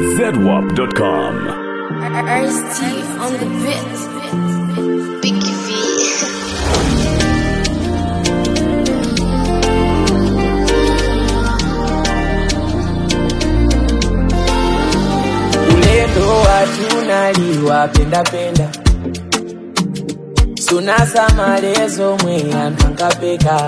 ZWAP.com. Ice T on the bit. Biggie V. ulendo watunaliwa pendapenda sunasa malezo mwe anthu ankapeka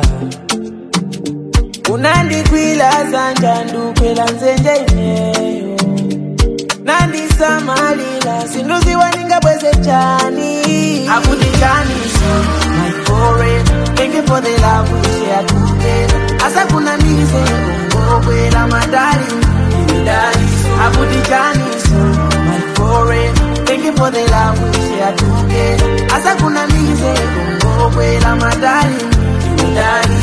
unandikwila zanja ndukwela nzenje ineyo nandisamalila sinduziwa ningabweze chani akuti chani so my foreign thank you for the love we share together asa kuna mize ungokwela madali midali akuti chani so my foreign thank you for the love we share together asa kuna mize ungokwela madali midali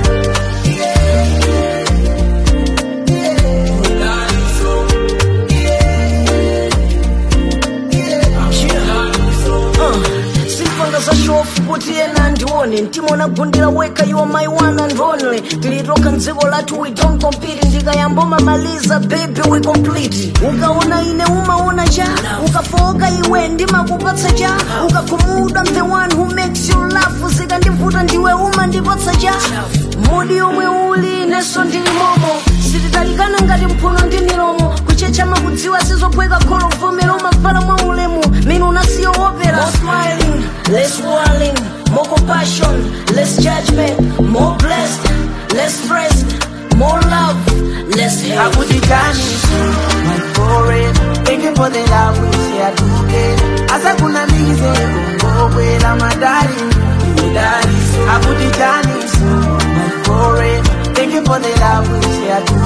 sifanga za shofu kuti ena ndione ntimona gundira weka you are my one and only tilitoka mdziko lathu we don't compete ndikayamboma maliza baby we complete ukaona ine umaona cha ukafoka iwe ndimakupatsa cha ukakhumudwa I'm the one who makes you laugh zikandivuta ndiwe umandipatsa cha mudi yomwe uli neso ndili momo sititalikana ngati mphuno ndi milomo kuchechama kudziwa sizophweka kholo vomera umavala mwa ulemu minu unasiyo wopera more smiling less whirling more compassion less judgment more blessed less stressed more love less hate akuti chani my foreign thank you for the love we share together asa kuna mize ungokwela madali midali akuti chani my foreign thank you for the love we share together